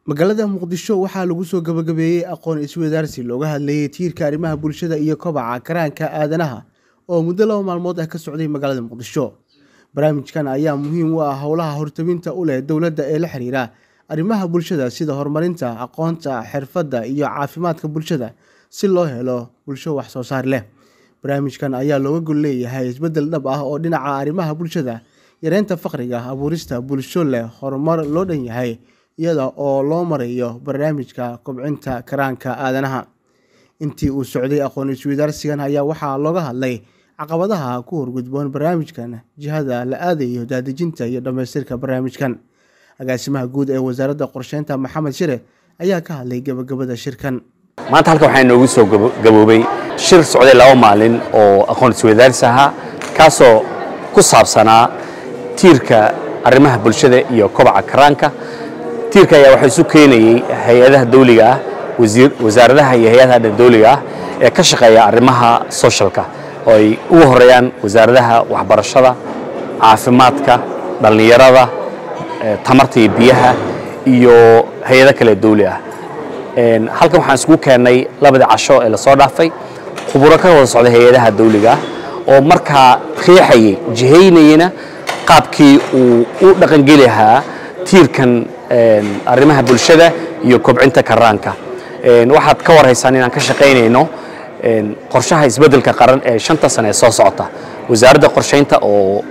magaalada muqdisho waxaa lagu soo gabagabeeyey aqoon isweydaarsi looga hadlayay tiirka arrimaha bulshada iyo kobaca karaanka aadanaha oo muddo laba maalmood ah ka socday magaalada muqdisho barnaamijkan ayaa muhiim u ah howlaha hortabinta u leh dowladda ee la xiriira arrimaha bulshada sida horumarinta aqoonta xirfadda iyo caafimaadka bulshada si loo helo bulsho wax soo saar leh barnaamijkan ayaa looga gol leeyahay isbeddel dhab ah oo dhinaca arrimaha bulshada yareynta faqriga abuurista bulsho leh horumar loo dhan yahay iyada oo loo marayo barnaamijka kobcinta karaanka aadanaha intii uu socday aqoon isweydaarsigan ayaa waxaa looga hadlay caqabadaha ku horgudboon barnaamijkan jihada la aadayo daadejinta iyo dhammaystirka barnaamijkan agaasimaha guud ee wasaaradda qorsheynta maxamed shire ayaa ka hadlay gebagabada shirkan maanta halkan waxaa inoogu soo gaboobay shir socday laba maalin oo aqoon isweydaarsi ahaa kaasoo ku saabsanaa tiirka arrimaha bulshada iyo kobaca karaanka tiirka ayaa waxaa isu keenayey hay-adaha dawliga ah wasaaradaha iyo hay-adaha dawliga ah ee ka shaqeeya arrimaha socialka oo ay ugu horeeyaan wasaaradaha waxbarashada caafimaadka dhallinyarada tamarta iyo biyaha iyo hay-ado kale dawli ah halkan waxaan isugu keennay labadii casho ee lasoo dhaafay khuburo ka wada socday hay-adaha dawliga ah oo markaa riixayay jihaynayana qaabkii uu u dhaqangeli lahaa tiirkan arrimaha bulshada iyo kobcinta karaanka waxaad ka warhaysaan inaan ka shaqaynayno qorshaha isbeddelka qaran ee shanta sane ee soo socota wasaaradda qorshaynta oo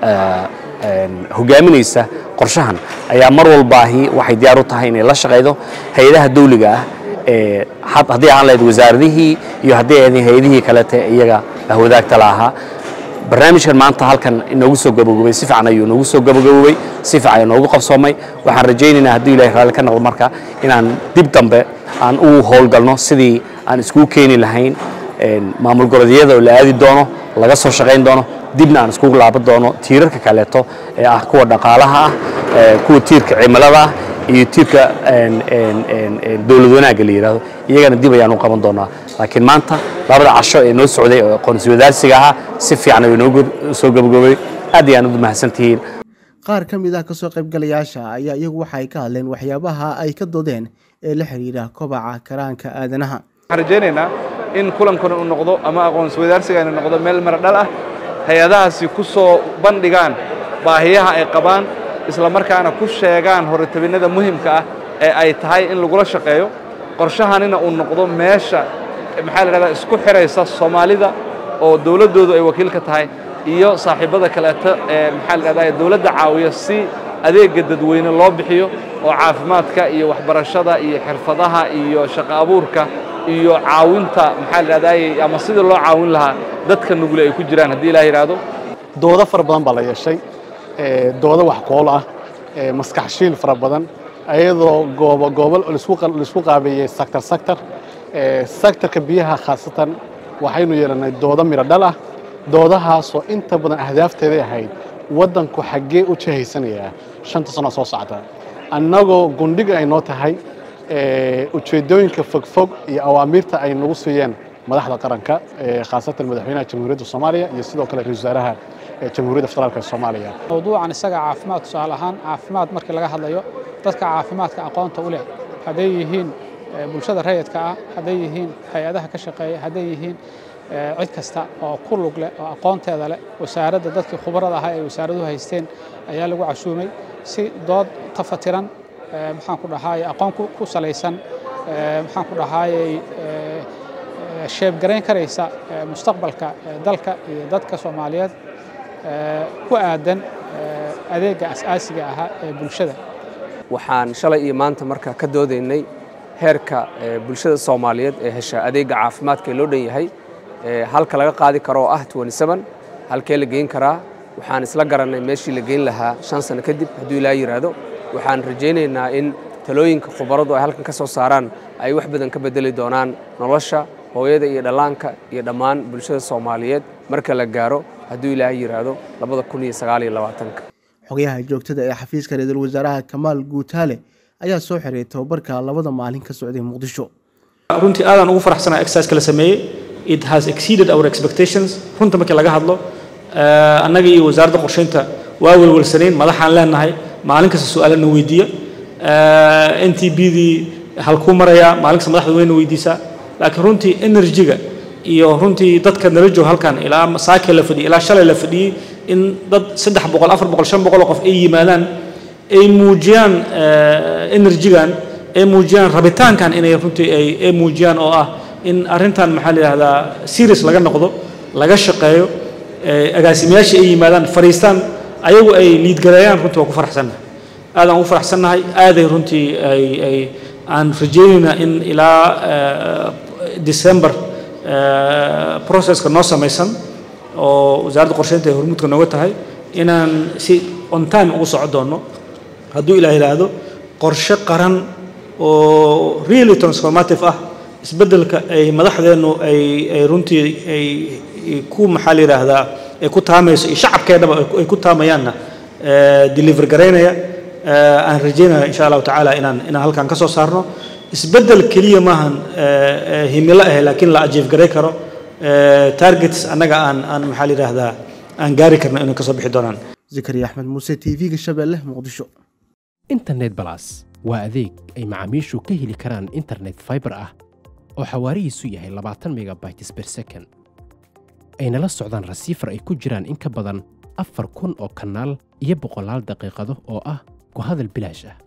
hogaaminaysa qorshahan ayaa mar walbaahi waxay diyaar u tahay inay la shaqaydo hay-adaha dawliga ah ee haddii aan lahayd wasaaradihii iyo haddii ahayd hay-adihii kalete iyaga wadaagta la ahaa barnaamijkan maanta halkan inoogu soo gabagabay si fiican ayuu inoogu soo gabagabowey si fiican ayuu noogu qabsoomay waxaan rajaynaynaa haddii ilahay raalli ka noqdo marka inaan dib dambe aan u howlgalno sidii aan iskugu keeni lahayn maamul goboleedyada oo la aadi doono laga soo shaqayn doono dibna aan iskugu laaban doono tiirarka kaleeto ee ah kuwa dhaqaalaha ah kuwa tiirka cimilada ah iyo tiirka dowlad wanaagga la yidhahdo iyagana dib ayaan u qaban doonaa laakiin maanta labada casho ee noo socday oo aqoon-iswadaarsiga ahaa si fiican ayuu inoogu soo gabagabay aad iyo aan udu mahadsantihiin qaar ka mid ah kasoo qaybgalayaasha ayaa iyagu waxa ay ka hadleen waxyaabaha ay ka doodeen ee la xiriira kobaca karaanka aadanaha waxaan rajaynaynaa in kulankuna uu noqdo ama aqoon-iswadaarsigani noqdo meel mara dhal ah hay-adahaasi ku soo bandhigaan baahiyaha ay qabaan isla markaana ku sheegaan horitabinnada muhimka ah ee ay tahay in lagula shaqeeyo qorshahanina uu noqdo meesha maxaa la dhahdaa isku xidhaysa soomaalida oo dowladdoodu ay wakiil ka tahay iyo saaxiibbada kaleeto ee maxaa la dhahdaa dowladda caawiya si adeegga dadweyne loo bixiyo oo caafimaadka iyo waxbarashada iyo xirfadaha iyo shaqo abuurka iyo caawinta maxaa la dhahdaa ama sidii loo caawin lahaa dadka nugule ay ku jiraan haddii ilaah yidhaahdo doodo fara badan baa la yeeshay doodo wax kool ah maskax shiil fara badan ayadoo goobo goobo laisku qaabeeyey sector sector sectorka biyaha khaasatan waxaynu yeelannay doodo midho dhal ah doodahaasoo inta badan ahdaafteeday ahayd waddanku xaggee u jahaysanayaa shanta sano soo socda annagoo gundhiga ay noo tahay ujeeddooyinka fogfog iyo awaamiirta ay nagu siiyeen madaxda qaranka khaasatan madaxweynaha jamhuuriyadda soomaaliya iyo sidoo kale ra-isul wasaaraha jamhuuriyadda federaalk ee soomaaliya mawduucan isaga caafimaad tusaale ahaan caafimaad markii laga hadlayo dadka caafimaadka aqoonta u leh hadday yihiin bulshada rayidka ah hadday yihiin hay-adaha ka shaqeeya hadday yihiin cid kasta oo ku lug leh oo aqoonteeda leh wasaaradda dadkii khubarada ahaa ay wasaaraduhu haysteen ayaa lagu cashuumay si dood tafatiran maxaan ku dhahaayey aqoon ku salaysan maxaan ku dhahaayey sheebgarayn karaysa mustaqbalka dalka iyo dadka soomaaliyeed ku aadan adeegga asaasiga ahaa ee bulshada waxaan shalay iyo maanta marka ka doodaynay heerka bulshada soomaaliyeed ee hesha adeegga caafimaadka ee loo dhan yahay halka laga qaadi karo oo ah halkee la geyn karaa waxaan isla garannay meeshii la geyn lahaa shan sano kadib hadduu ilaa yidhaahdo waxaan rajaynaynaa in talooyinka khubaradu ay halkan ka soo saaraan ay wax badan ka bedeli doonaan nolosha hooyada iyo dhallaanka iyo dhammaan bulshada soomaaliyeed marka la gaaro hadduu ilaahay yidhaahdo labada kun iyo sagaal iyo labaatanka xogayaha joogtada ee xafiiska ra-iisul wasaaraha kamaal guutaale ayaa soo xiray tababarka labada maalin ka socday muqdisho runtii aadaan ugu faraxsanaa exercise la sameeyey it has exceeded our expectations runta markii laga hadlo annaga iyo wasaaradda qorsheynta waa welwalsanayn madaxaan leenahay maalin kasta su-aalana weydiiya n t b dii halkuu marayaa maalinkasta madaxda weyna weydiisaa laakiin runtii energy-ga iyo runtii dadka nala jooga halkan ilaa masaake la fadhiyey ilaa shalay la fadhiyey in dad saddex boqol afar boqol shan boqol oo qof ay yimaadaan ay muujiyaan energy-gan ay muujiyaan rabitaankan inay runtii ay ay muujiyaan oo ah in arrintan maxaa la yidhahdaa serious laga noqdo laga shaqeeyo agaasimayaashii ay yimaadaan fadhiistaan ayagu ay liidgareeyaan runtii waa ku faraxsannahay aad aan ugu faraxsannahay aaday runtii ay ay aan rajaynaynaa in ilaa december processka noo samaysan oo wasaaradda qorsheynta ay hormuudka nooga tahay inaan si on time ugu soco doonno hadduu ilaah yidhaahdo qorshe qaran oo really transformative ah isbeddelka ay madaxdeennu ay ay runtii ay ku maxaa la yidhaahdaa ay ku taamayso iyo shacabkeennaba ay ku taamayaanna deliver garaynaya aan rajaynaya insha allahu tacaala inaan inaan halkan ka soo saarno isbeddel keliya maahan himilo ah laakiin la ajiif garay karo targets annaga aan aan maxaa la yidhaahdaa aan gaari karno inay kasoo bixi doonaan zakariya axmed muuse t v-ga shabeelle muqdisho internet balas waa adeeg ay macaamiishu ka heli karaan internet fiber ah oo xawaarihiisu yahay labaatan megabytes per second ayna la socdaan rasiifar ay ku jiraan in ka badan afar kun oo kanaal iyo boqolaal daqiiqado oo ah ku hadal bilaash ah